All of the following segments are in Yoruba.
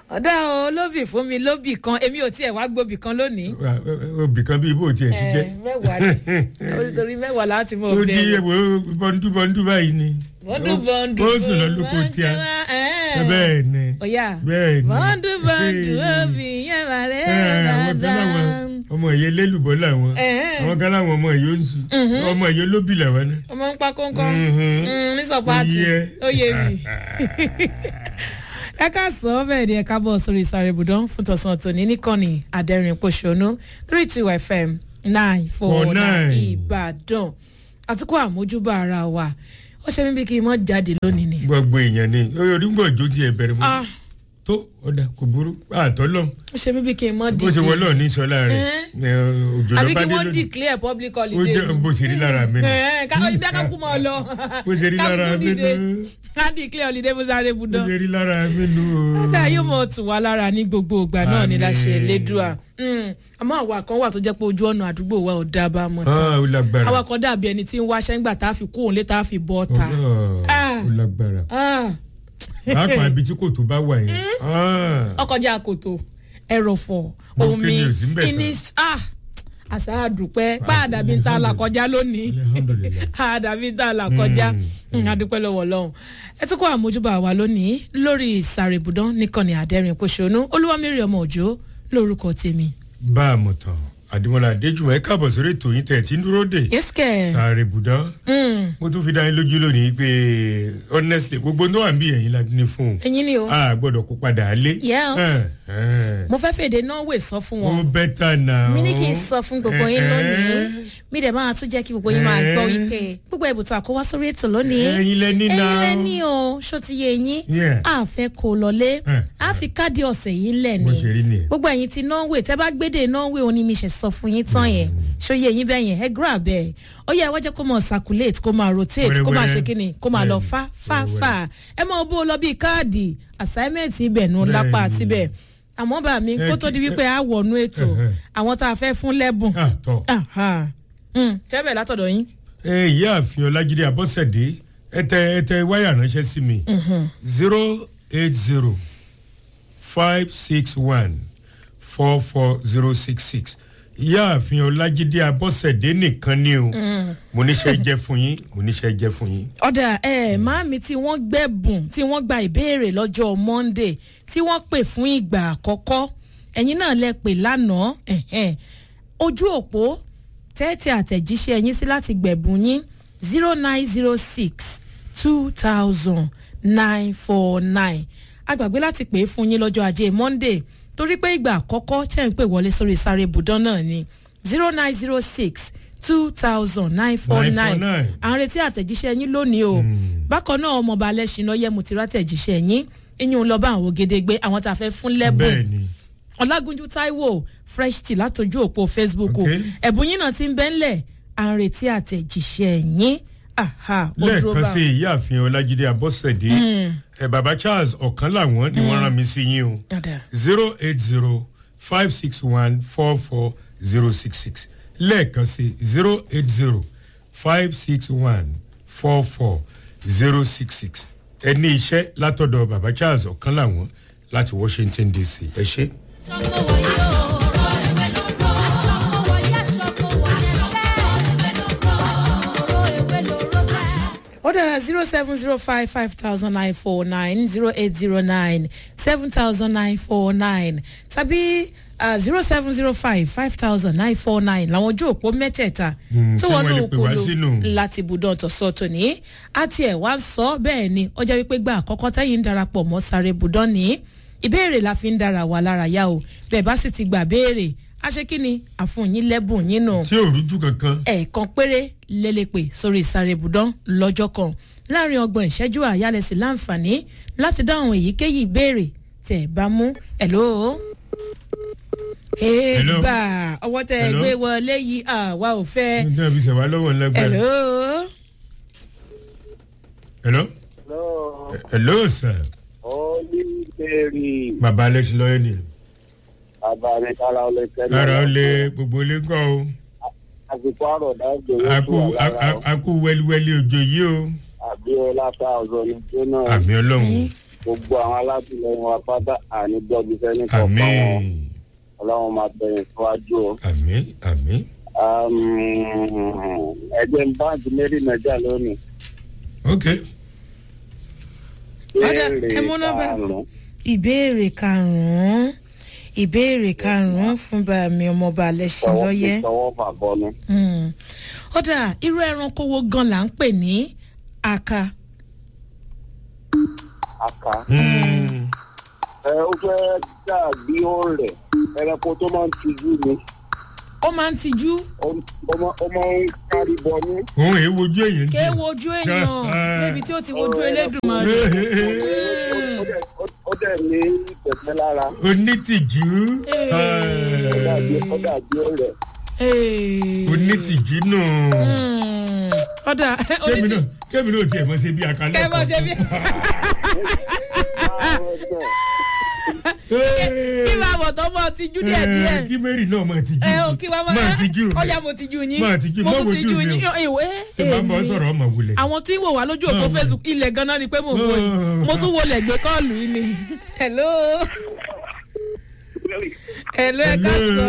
ọ̀dà olóbì fún mi lóbì kan èmi ò tiẹ̀ wá gbóbì kan lónìí. obì kan bíi bó tiẹ̀ ti jẹ́. Ẹ, mẹ́wàá ni orítorí mẹ́wàá láti mọ ó di bẹ́ẹ̀. ewo bọ́ndú bọ́ndú báyìí ni. bọ́ndù bọ́ndù ó sùn lọ lóko tí a. bẹ́ẹ̀ ni. ọ̀yà bẹ́ẹ̀ ni. bọ́ndù bọ́ndù obì yẹn wà rẹ̀ Ẹ, àwọn kan láwọn dáadáa. ọmọ ìyẹn lélùbọ́ làwọn Ẹ̀hẹ́n. àwọn kan láwọn ọmọ ìyẹn ń sùn ọmọ ìyẹn lóbì làwọn náà. ọmọ ń pa kónkó Mhm. ní sọpáàtì Ó yẹ. ó yé mi. ẹ ká sọ ọ́ bẹ́ẹ̀ ni ẹ kábọ̀ sórí sáré ibùdó fún tọ̀sán tòní níkànnì àdẹ́rìn pòṣónú three two fm nine four Four nine nine. ìbàdàn àtúkọ̀ àmójúbà ara wa ó ṣe mí bí kí n mọ́ jáde lónìí ni. gbogbo èèyàn ni orígbọ̀ ìjó tiẹ̀ bẹ̀rẹ̀ mọ́ Ah, tó ọ̀dà kò burú àtọ́lọ́ ó ṣe mí bí kí n mọ́ bó ṣe dìde wọlé òní sọlá rẹ̀ ẹ, òjò àbí ló bá kí dé wọ́n lónìí declare public ó holiday. jẹ́ bó ṣe rí lára mi nù. Ẹ̀hẹ́n, ká ibi akákú mọ́ ọ lọ. bó ṣe rí lára Kákú mi dìde. nù ká declare holiday fún sáré bó ibùdó. ṣe rí lára mi nù. Ọ̀dà yóò mọ̀ tù wá lára ní gbogbo ìgbà náà ni la ṣe Àmín. lédùá. Mm, Àmọ́ àwa kan wà tó jẹ́ pé ojú ọ̀nà àdúgbò wa ò dá bá mọ̀ tán. Ah, ó lágbára Àwa kan dàbí ẹni tí ń wáṣẹ́ ńgbà tá a fi kú òun lé tá a fi bọ́ ta. Ah, Ah. ó lágbára Ah, pàápàá ibi tí kò tó bá wà yẹn. Ah. Ọkọjá kòtò, ẹrọ̀fọ̀, Mo omi, kéde òsì ń bẹ̀ tán. iní ah, àṣà àdùpẹ́ pàdàbí ń ta là kọjá lónìí. Alhamdulillah. àdàbí ń ta là kọjá. Mm, Mm, adúpẹ́ lọ́wọ́ ọlọ́run ẹ tún kọ́ àmójúbà wa lónìí lórí ìsàrèbùdán nìkànnì àdẹ́rìn pòṣónú olúwamẹ́rì ọmọ òjò lórúkọ tèmi. bá a mọ̀ tán àdìmọ́lá adéjùmọ̀ ẹ káàbọ̀ sórí ètò yín tẹ̀ tí ń dúró dè. yẹ́sìkẹ́ sáré bùdán mo tún fi dá yín lójú lónìí pé honestly gbogbo tó wà ń bí ẹ̀yìn la ní fún un ẹ̀yin ni o a gbọ́dọ̀ kó padà lé. Yes. mo fẹ́ fèdè norway sọ fún ó wọn bẹ́tà náà. mi ní kí n sọ fún gbogbo yín Eh, lónìí eh. mi dẹ̀ máa tún jẹ́ kí gbogbo yín máa gbọ́ Eh. wípé gbogbo ẹ̀bùtà kó wá sórí ètò lónìí ẹ̀yin lẹ́ni náà. ẹ̀yin lẹ́ni o ṣó ti yé yín Yeah. a fẹ́ kó lọlé Eh. a fi káàdì ọ̀sẹ̀ yìí lẹ̀ bó ni ṣe rí nìyẹn. gbogbo ẹ̀yin ti norway tẹ́ bá gbédè norway òní mi ṣe sọ fún yín tán yẹn ṣòye yín bẹ́ẹ̀ yẹn ẹ grab ẹ̀ ó yẹ ẹ wá jẹ́ kó máa circulate kó máa rotate kó máa ṣe kíni kó máa lọ fá fá fá ẹ máa bó o lọ bíi káàdì assignment ibẹ̀ nu lápá Bẹ́ẹ̀ni. síbẹ̀ àmọ́ bá mi Eh, kó tó di wípé a wọnú ètò Eh, eh. àwọn tá a fẹ́ fún lẹ́bùn Ah, tọ́. tẹ́bẹ̀ látọ̀dọ̀ yín ẹ ìyá àfin ọlájídé abọ́sẹ̀dé ẹ tẹ ẹ tẹ wáyà ránṣẹ́ sí mi zero eight zero five six one four four zero six six ìyá àfin ọlájídé abọ́sẹ̀dé nìkan ni o mo níṣẹ́ jẹ́ fún yín mo níṣẹ́ jẹ́ fún yín. ọ̀dà ẹ̀ máàmí tí wọ́n gbẹ̀bùn tí wọ́n gba ìbéèrè lọ́jọ́ monday tí wọ́n pè fún ìgbà àkọ́kọ́ ẹ̀yin náà lẹ pè lánàá ẹ̀hẹ́n. ojú òpó tẹ́tẹ́ àtẹ̀jíṣẹ́ yín sí láti gbẹ̀bùn yín zero nine zero six two thousand nine four nine agbàgbé láti pè é fún yín lọ́jọ́ ajé monday torí pé ìgbà àkọ́kọ́ tẹ̀ ń pè wọlé sórí sáré ibùdó náà ni zero nine zero six two thousand nine four nine 949. à ń retí àtẹ̀jíṣẹ́ yín lónìí o bákan náà ọmọọba alẹ́sìn náà yẹ mo ti rátẹ̀jíṣẹ́ yín ìyún lọ bá àwọn ògèdègbé àwọn tá a fẹ́ fún lẹ́bùn bẹ́ẹ̀ ni ọlágúnjú taiwo fresh tea látọjú òpó facebook o Okay. ẹ̀bùn yín náà ti ń bẹ́ńlẹ̀ à ń retí àtẹ̀jíṣẹ́ yín aha ó dúró lẹ́ẹ̀kan bá sí ìyá àfin ọlájídé abọ́sẹ̀dé ẹ bàbá charles ọ̀kan làwọn ni wọ́n rán mi sí yín o Ọ̀dà. zero eight zero five six one four four zero six six lẹ́ẹ̀kan sí zero eight zero five six one four four zero six six ẹ ní iṣẹ́ látọ̀dọ̀ bàbá charles ọ̀kan làwọn láti washington dc ẹ ṣe. ọ̀dà zero seven zero five five thousand nine four nine zero eight zero nine seven thousand nine four nine tàbí zero seven zero five five thousand nine four nine làwọn ojú òpó mẹ́tẹ̀ẹ̀ta Mm, tó tí wọnú wọ́n lè pè wá òkúlu sínú. láti ibùdó ọ̀tọ̀sọ tòní àti ẹ̀ wá ń sọ bẹ́ẹ̀ ni ó jẹ́ wípé gba àkọ́kọ́ tẹ́yìn ń darapọ̀ mọ́ sáré ibùdó ní ìbéèrè la fi ń dara wà lára yá o bẹ́ẹ̀ bá sì ti gbà béèrè a ṣe kí ni àfúnyín lẹ́bùn yín nù tí ò rújú kankan ẹ̀ẹ̀kan péré lélẹ́pẹ̀ sórí ìsàrè ibùdán lọ́jọ́ kan láàrin ọgbọ̀n ìṣẹ́jú àyálẹ̀sí láǹfààní láti dáhùn èyíkéyìí ìbéèrè tẹ̀ bá mú ẹ̀ló. èèbà ọwọ́ tẹ ẹ Hello? gbé wọlé yìí àwa ò fẹ́. ní tí wọ́n fi ṣẹ̀wá lọ́wọ́ ńlẹ́gbẹ̀ẹ́. ẹ̀ló. hello Hello, hello sir Olùdarí bàbá alex lọ́yẹ̀ ni Abanikala Olùkẹ́lẹ́. lára ó lé gbogbo ilé ńkọ́ o Àsìkò àròdá gbèrò a kú a- a- a kú wẹ́líwẹ́lí òjò yìí o Àbíọ́lá Táàzọ̀ ní Jóná. àmì ọlọ́run gbogbo àwọn alátìlẹyìn wa pátá àní gbọ́dọ̀ sẹ́ni kọ̀ọ̀kan wọn àmín ọlọ́run máa bẹ̀rẹ̀ síwájú o. àmín àmín ẹgbẹ́ báńkì mẹ́rin nàìjíríà lónìí. ok Ọ̀dà, ẹ mú nọ́mbà. karùn-ún. ìbéèrè karùn-ún ìbéèrè karùn-ún fún bàmí ọmọọba alẹ́sìn Tọwọ́- lọ́yẹ́. tọwọ́ fà bọ́nu. Hmm. ọ̀dà irú ẹranko wo gan la ń pè ní aka aka. Mm. ẹ ó fẹ́ dàbí ọ̀rẹ́ ẹranko tó máa ń tijú ni ó máa ń tijú ó ó máa ó máa ń kárí bọnú. òun èé wojú èyàn ké jù. wojú èèyàn débi tí ó ti wojú elédùnmarè. Eh, eh, eh. Ó dẹ̀- ó- ó dẹ̀ ní ìtẹ̀tẹ̀ lára onítìjú Eh. ó dàbí ó dàbí ọ̀rẹ́. Hey. onítìjú nù. Hmm. ọ̀dà kémi náà kémi náà tiẹ̀ mọ̀ ṣe bí akalẹ̀ kẹ́ bọ́ ṣe bí kí máa bọ̀ tó mọ́ tijú díẹ̀ díẹ̀. kí mary náà mọ̀ tijú. ẹ o kí wá máa mọ̀ tijú rẹ̀. ọyá mo tijú yín Máa tijú, mo má tún wojú tijú mi o. yín ìwé tí màá bọ̀ sọ̀rọ̀ ọmọ wulẹ̀. àwọn tí ń wò wá lójú òpó Máa wò. facebook ilẹ̀ ganan ni pé mo wò yìí Máa. mo tún wọlé gbé kọ́ọ̀lù yìí ni hello hello ẹ ká sọ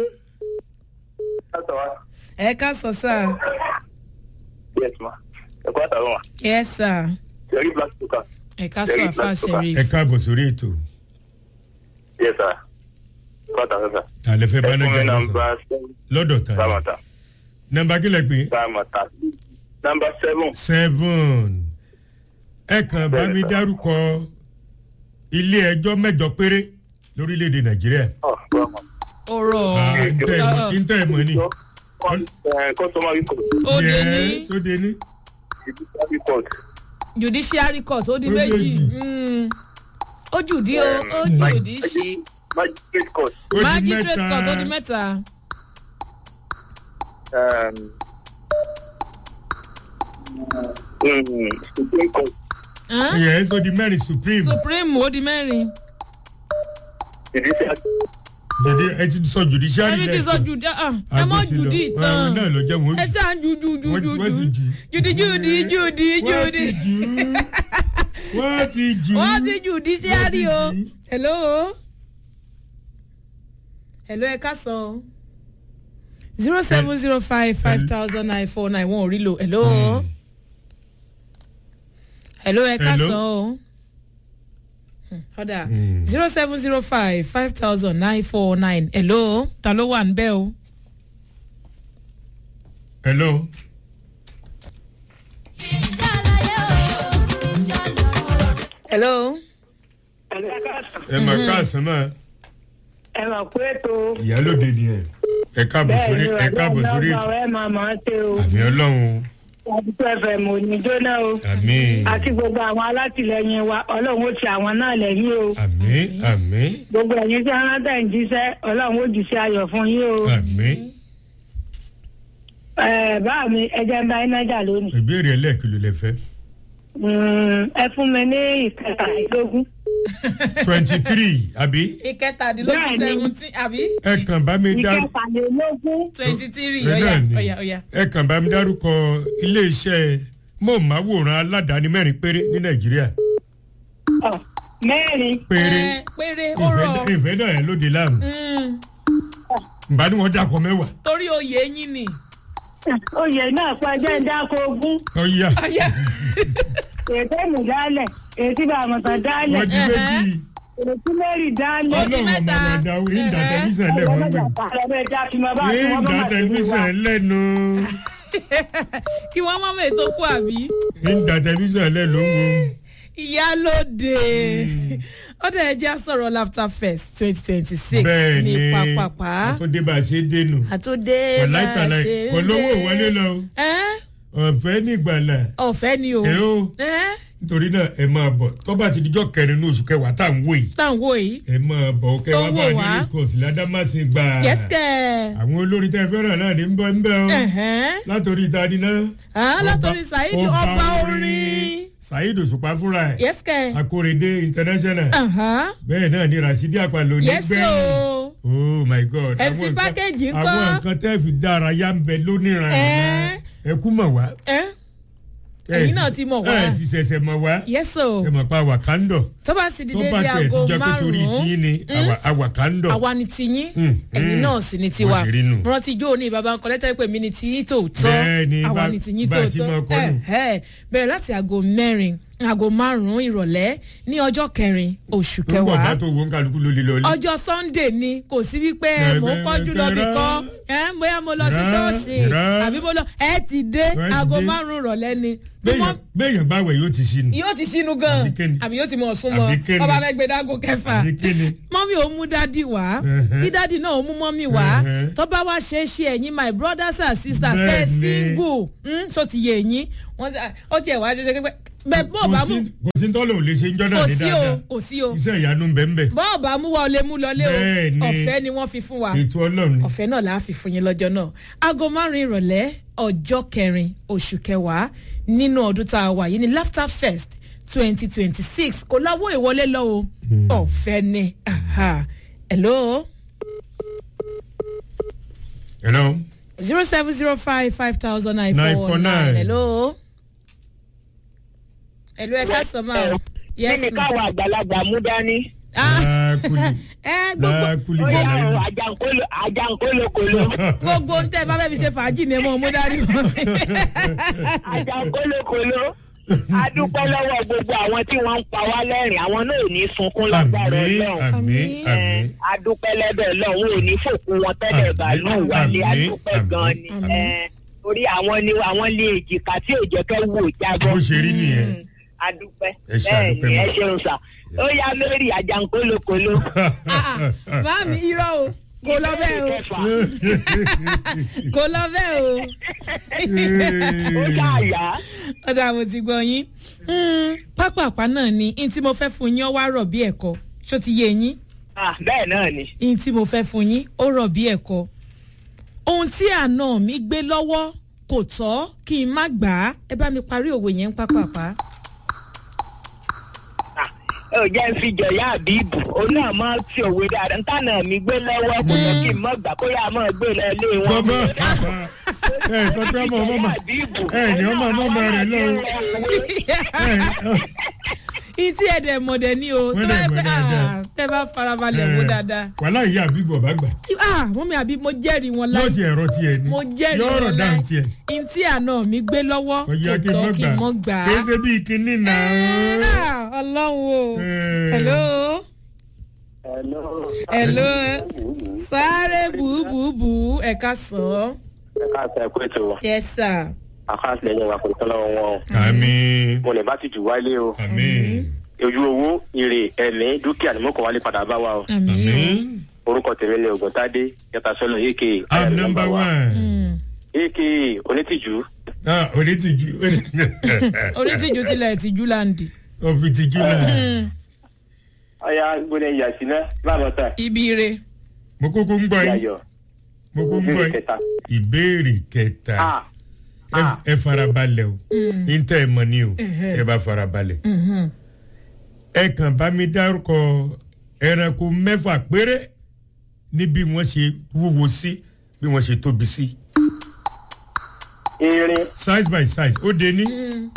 ẹ ká sọ sá yes ma ẹ kọ́ àtàwọn ma yes sir yẹrí black sugar ẹ ká sọ àfa sheriff ẹ káàbọ̀ sórí ètò yes sir kọ́ àtàwọn sir. àlẹ́ fẹ́ bá ẹ fún mi nájà lọ nàmbà sọ seven lọ́dọ̀ ta ni. sàmàtà nọ́mbà kílẹ̀ pé sàmàtà nàmbà seven seven ẹ kàn bá mi dárúkọ ilé ẹjọ́ mẹ́jọ péré lórílẹ̀‐èdè nàìjíríà. ọ̀ bọ́ọ̀mù. ọ̀rọ̀ Ah, ntẹ́ ẹ̀ mọ̀- ntẹ́ ẹ̀ mọ̀ ni. customary court òde ní Yes, ó de ní. judiciary court judiciary court ó di Ó méjì méjì. Mm. ó jùdí o ó Um, jùdí ṣe magistrate court Ó di magistrate mẹ́ta. court ó di mẹ́ta um, mm, supreme court Hàn? Yes, ó di mẹ́rin supreme. supreme ó di mẹ́rin judiciary Judi- ẹ ti sọ judiciary ẹni tí sọ lẹ́ẹ̀kan. jùdí ah, ẹ mọ Àgbẹ̀ ti lọ. jùdí Àwọn tán náà ló jẹ́ wọn ẹ jù. ṣáà ń ju ju ju Wọ́n ju ti- wọ́n ti ju jù. jùdí jùdí jùdí Wọ́n ti jùdí jù ú. Wọ́n ti jù ú. wọ́n ti judiciary o Wọ́n ti jù ú. hello hello ẹ ká sọ zero seven zero five five thousand nine four nine one ò rí lò hello hello ẹ ká Hello. sọ o Hmm, ọ̀dà Hmm. zero seven zero five five thousand nine four nine hello ta ló wà níbẹ̀ o. Hello. hello. ẹ mà káàsán máa ẹ mà kú ètò ìyálòde ni ẹ ẹ káàbọ̀ bẹ́ẹ̀ sórí ni ẹ káàbọ̀ sórí ọ̀gá ètò ẹ máa máa ṣe o àmì ọlọ́run àdúgbò ẹ̀fẹ̀ mò ní jóná o àmì àti gbogbo àwọn alátìlẹyìn wa ọlọ́run ó ti àwọn náà lẹ́yìn o àmì àmì gbogbo ẹ̀yin tí wọ́n tẹ̀ ń jíṣẹ́ ọlọ́run ó jíṣẹ́ ayọ̀ fún yín o àmì ẹ̀ bá mi ẹjẹ́ ń bá iná jà lónìí ìbéèrè ẹlẹ́ẹ̀kìlò lẹ fẹ́ Mm, ẹ fún mi ní ìkẹtàlélógún twenty three àbí ìkẹtàdínlógún Bẹ́ẹ̀ni. seventeen àbí ẹ kàn bá mi dárúkọ ìkẹtàlélógún twenty three Bẹ́ẹ̀ ọ̀yà ni. ọ̀yà ọ̀yà. ẹ kàn bá mi dárúkọ iléeṣẹ́ mọ̀ọ́máwòrán aládàáni mẹ́rin péré ní nàìjíríà ọ̀, mẹ́rin péré Ẹ, péré ó rọ ìfẹ́ ìfẹ́ náà ẹ lóde láàmú Mm, ìbá ni wọ́n dákọ̀ mẹ́wàá torí oyè yín ni. oyè náà pàjẹ́ ń dáko ogún ọ̀ya ọ̀yà ètò ìmù dálẹ̀ ètí bàmọ̀tàn dálẹ̀ wọ́n di méjì ètí mẹ́rin dálẹ̀. Ó di ọlọ́run ọmọ mẹ́ta. rẹ̀ dá ìdá Ẹ̀hẹ́. tẹlifíṣàn lẹ̀ wọ́n gbé ìdá tẹlifíṣàn lẹ́nu kí wọ́n mọ̀ mọ́ ètò kú àbí. ìdá tẹlifíṣàn lẹ̀ ló ń wo. ìyálóde ó dẹ̀ jẹ́ sọ̀rọ̀ laughter fest twenty twenty six bẹ́ẹ̀ ní ni pápápá àtúndé bá a ṣe dénú àtúndé ọ̀láìkàlà olówó wọlé lọ ẹ́ ọ̀fẹ́ nígbàlà ọ̀fẹ́ ni o ẹ ó ẹ́ nítorí náà ẹ máa bọ̀ tó bá ti dijọ́ kẹrin ní oṣù kẹwàá tá à ń wò yìí táwọn yìí ẹ máa bọ̀ kẹ Tó wá ń bá wò ní wá. discourse ládàmásìn gbà yẹ́sìkẹ́ àwọn olórin tẹ́ fẹ́ràn náà ní ń bọ́ ń bẹ́ o ẹ̀hẹ́n látòrí ìtàdí náà. Ah, látọ̀rí saheed ọba orin saheed òṣùpá fúnra ẹ̀ yẹ́sìkẹ́ akórèdé international ẹ̀hán bẹ́ẹ̀ náà ni rasidi apalo ní yẹ́sì o oh my god MC àwọn nǹkan- package ńkọ́? àwọn nǹkan tẹ́ fi dára yá ń bẹ lóníran Ẹ́. ẹ kú mọ̀ wá ẹ́ ẹ̀yin náà ti mọ̀ wá ẹ sì ṣẹ̀ṣẹ̀ mọ̀ wá yẹ́sọ̀ ẹ mọ̀ pa àwàkándọ̀ tó bá sì di tó bá dédé tẹ̀ aago tíjọ́ pé torí tiyín ni márùn-ún àwà- àwàkándọ̀ àwa ni tiyín Mm, ẹ̀yin mm. náà sì ni Bó tiwa ṣe rí nù. rántí jó ní baba nǹkan lẹ́tọ́ pé mi ni tiyín tòótọ́ Bẹ́ẹ̀ni, àwa bá- ni tiyín bá a ti máa tòótọ́ kọ́ nù. Ẹ̀hẹ́. bẹ̀rẹ̀ láti aago mẹ́rin aago márùn-ún ìrọ̀lẹ́ ní ọjọ́ kẹrin oṣù tó ń bọ̀ bá kẹwàá tó wo ń kálukú ló lè lọ ilé. ọjọ́ sunday ni kò sí wípé Bẹ́ẹ̀, mò ń bẹ́ẹ̀, kọ́jú lọ bí bẹ́ẹ̀, kọ́ rárá. ẹ̀ bóyá mo lọ sí Rárá, ṣọ́ọ̀ṣì rárá. àbí mo lọ ẹ ti dé Ẹ ti aago dé. márùn-ún ìrọ̀lẹ́ ni bí Béèyàn- wọ́n béèyàn bá wẹ̀ yóò ti ṣí ni. yóò ti ṣínú gan Àbí kéni? àbí yóò ti mọ̀ súnmọ́ Àbí kéni? ọba fẹ́ gbé dágò kẹfà Àbí kéni? mọ́mí ò mú dádì wá Ẹ̀hẹ́. kí dádì náà ò mú mọ́mí wá Ẹ̀hẹ́. tó bá wá ṣe é ṣe ẹ̀yin my brothers and sisters ẹ̀ Bẹ́ẹ̀ni. single so ti yé ẹ̀yin wọ́n ti ó tiẹ̀ wá ṣe ṣe pé bẹ́ẹ̀ bó bá kò mú sí- kò sí tọ́lọ̀ ò lè ṣe ń jọ́nà kò ní sí o dáadáa kò sí o iṣẹ́ ìyanu ń bẹ ń bẹ bọ́ọ̀ bá mú wa ọ lè mú lọlé o Bẹ́ẹ̀ni. ọ̀fẹ́ ni wọ́n fi fún wa ètò ọlọ́run ni. ọ̀fẹ́ náà la fi fún yín lọ́jọ́ náà aago márùn-ún ìrọ̀lẹ́ ọjọ́ kẹrin oṣù kẹwàá nínú ọdún tá a wà yìí ní laughter fest twenty twenty six kò láwọ́ ìwọlé lọ o ọ̀fẹ́ ni aha. hello hello zero seven zero five five thousand nine four 949. nine hello hello ẹ ká sọ máa o kí yes ni ma káwọn àgbàlagbà mú dání. ah láàkúlì ẹ gbogbo láàkúlì ó yà gbàlá ó ìlú. àjànkóló àjànkólókòló gbogbo ń tẹ́ ẹ bá fẹ́ fi ṣe fàájì ni ẹ mọ̀ ọ́ mú dárí wọn. àjànkólókòló adúpẹ́ lọ́wọ́ gbogbo àwọn tí wọ́n ń pa wá lẹ́rìn àwọn náà ò ní sunkún lágbára àmì ọlọ́run. àmì Àmín. àmì. adúpẹ́ lẹ́bẹ̀ lọ́hún ò ní fòkun wọn tẹ́lẹ̀ Àmín, bàálù wálé àmín, adúpẹ́ àmín, gan ni àmín. Eh, torí àwọn ni àwọn lé èjìká tí ò jẹ́ kẹ́ wò jábọ́ bó ṣe rí nìyẹn. adúpẹ́ Ẹ ṣe bẹ́ẹ̀ àdúpẹ́ ni ẹ mọ́. ṣeun sà ó yá lórí àjànkólókòló. Máàmì irọ́ o kò lọ bẹ́ẹ̀ o kò lọ bẹ́ẹ̀ o. ó yá àyà. ọ̀dà mo ti gbọ́ yín Hmm, pápápá náà ni n tí mo fẹ́ fún yín ó wá rọ̀ bí ẹ̀kọ́ ṣó ti yé yín Ah, bẹ́ẹ̀ náà ni. n tí mo fẹ́ fún yín ó rọ̀ bí ẹ̀kọ́ ohun tí àna mi gbé lọ́wọ́ kò tọ́ kí n má gbà á ẹ bá mi parí òwe yẹn pápápá. Ah, ẹ ò jẹ́ ń fi jọ̀yà àbíbù òun náà máa fi òwe dáadáa ntànà mi gbé lọ́wọ́ kò yẹ kí n mọ̀ gbà kó yà máa gbé lọ ilé wọn. Bọ́bá ẹ sọ pé ọmọ ọmọ mà ẹ ní ọmọ ọmọ ọmọ rẹ lọ́wọ́. ìtí ẹ̀dẹ̀ mọ̀dẹ̀ ni o Wọ́n tó dẹ̀ bá yẹ mọ̀ pé dáadáa. ah, tẹ́ bá farabalẹ̀ wò dáadáa. wàhálà ìyá àbíbọ̀ bá gbà ah mọ́mí àbí mo jẹ́rìí wọn yóò láì ti ẹ̀rọ tiẹ̀ ni mo jẹ́rìí yóò rọ̀ wọn dáhùn láì tiẹ̀ ìtí àna mi gbé lọ́wọ́ kò yẹ kí n tọ́ mọ̀ kí n mọ́ gbà gbà kì í á. ṣe bíi kinní náà. Ah, ọlọ́run o Eh. hello Hello. hello sáré bùbùbù ẹ̀ka sàn ẹ ká sẹ pé tó yes sir. àkáǹtì lẹ́yìn wa kò ní tọ́lọ́ wọn o àmì mo lè bá ti jù wálé o àmì ojú owó ire ẹ̀mí dúkìá ni mo kàn wálé padà bá wa o àmì àmì orúkọ tèmi ni ògùntàdé yàtà sọlọ aka i'm number one. aka onítìjú ah onítìjú onítìjú tilẹ̀ tìjú láǹdì. òfìtìjú náà ọyá gbọdọ ìyàsí náà láàmú tán ibi re mo kúkú ń gbọ́ yín yàyọ mo kúkú ń gbọ́ ìbéèrè yín kẹta ìbéèrè kẹta ah ẹ ah ẹ farabalẹ̀ o n tẹ́ ẹ mọ̀ ni o ẹ bá farabalẹ̀ ẹ kàn bá mi dárúkọ ẹranko mẹ́fà péré ní bí wọ́n ṣe wúwo sí bí wọ́n ṣe tóbi sí irin size by size ó de ní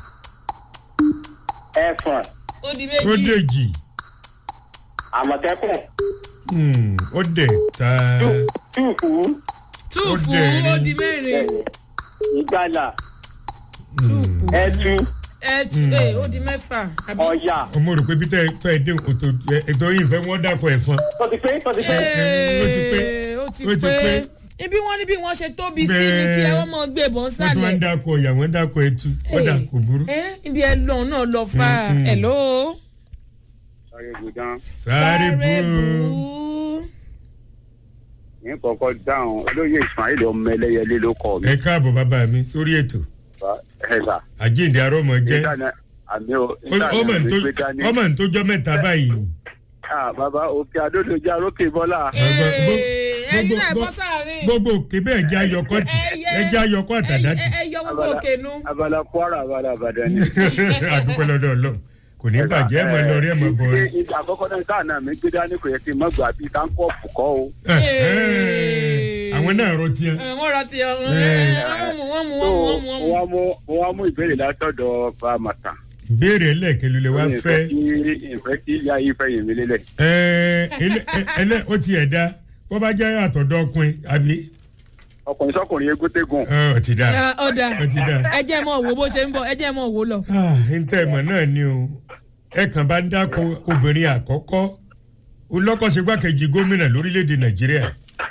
ẹfọn ó di ó dèjì àmọ̀tẹ́kùn hmm, ó dẹ̀ ta túùfù túùfù Ó dẹ̀ ó rí. di mẹ́rin ìgbàlà túùfù ẹtù ẹtù ẹ ó di mẹ́fà àbí. ọ̀yà ọmọ rò pé bí tẹ́ tọ́ ẹ dé ètò ètò yìí fẹ́ wọ́n dàpọ̀ ẹ̀fọn tó ti pé tó ti pé ó ti pé. Ee, ó ti Ó ti pé. pé ibi wọn ní bí wọn ṣe tóbi sí ni kí ẹ wọn mọ gbé bọ́n wọ́n tún wá ń sálẹ̀. dàpọ̀ ọ̀yà wọ́n dàpọ̀ ẹtù ó dà kò burú. ẹ ibi ẹ lọ náà lọ fà Mm, mm. ẹ ló. sáré gbùdán sáré bú ní kọ̀ọ̀kan dáhùn olóyè ismail ọmọ ẹlẹ́yẹlé ló kọ́ mi ẹ káàbọ̀ bàbá mi sórí ètò ẹ̀sà àjíǹde arọ́mọ jẹ́ ìdáná àmì ò Ó- ìdáná ọmọ mi ntó- gbé dání. ọmọ ntọ́jọ́ mẹ́ta báyìí. Ah, bàbá òkè adódòjà rókè bọ́lá Gbogbo- Ee, ẹyin gbogbo- náà bọ́ gbogbo- sáàrin. gbogbo òkè bẹ́ẹ̀ jẹ́ ayọ̀kọ́tì Ẹyẹ- ẹ jẹ́ ayọ̀kọ́ àtàdátì. ẹ ẹ yọ gbogbo òkè nu. abala kwara abala abadan ni. àdúpẹ́ lọ́dọ̀ ọlọ́run kò ní bàjẹ́ ẹ̀ mọ̀ lọ rí ẹ̀ mọ̀ bọ̀ rí. ìgbà àkọ́kọ́ náà sáà náà mi gbé dání kò yẹ kí n mọ̀ gbà bíi táńkọ́ọ̀fù kọ́ o. Ee. àwọn àwọn náà rọ tiẹ̀. Ẹ, wọ́n ra ti ọ Ẹ. wọ́n mú wọ́n mú tó wọ́n mú wọ́n mú mo wọ́n mú. wá mú mo wá mú ìbéèrè látọ̀dọ̀ bàmàtà. ìbéèrè ẹlẹ́ẹ̀kẹ́lu lè wá fẹ́. ìfẹ́ kí ìyá yìí fẹ́ yìn mí lélẹ̀. Ẹ, ẹlẹ́- ẹ- ẹlẹ́ ó tiẹ̀ dá bó bá jẹ́ àtọ̀dọ̀ ọkùnrin àbí ọkùnrin sọkùnrin egúntégùn. Ẹ, ó ti dá. Ẹ, ọ̀dà Ó ti dá. ẹ jẹ́ mọ̀ wo bó ṣe ń bọ̀ ẹ jẹ́ mọ̀ wo lọ. Ah, ntẹ́ ìmọ̀ náà ni o ẹ kàn bá ń dáko obìnrin àkọ́kọ́ olọ́kọ̀ṣègbàkejì gómìnà lórílẹ̀‐èdè nàìjíríà.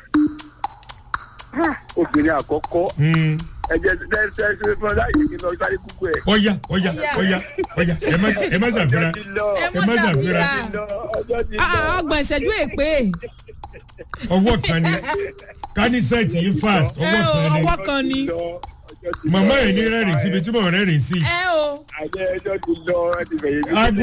obìnrin àkọ́kọ́ Hmm. ẹ̀jẹ̀ tẹ́tẹ́ ṣe fún ọ láyé kí n lọ sáré kúkú ẹ̀. ọ̀yá ọ̀yá ọ̀yá ọ̀yá ẹ má ẹ má ṣàfihàn. ọjọ́ ti lọ ẹ ẹ má mọ̀ ṣàfihàn. ṣàfihàn. lọ ọjọ́ ti Ah, lọ. ọgbọ̀n ìṣẹ́jú èpè. ọwọ́ kan ni kánísẹ́ẹ̀tì yìí fast Ẹ ọwọ́ o, kan ni ọwọ́ kan ni. Lọ, ọjọ́ ti lọ. màmá yìí ní rẹ́rìn síbi tí mò ń rẹ́rìn sí. Ẹ o. àjẹ́ ẹjọ́ ti lọ ẹ ti fẹ̀yìn mi. aago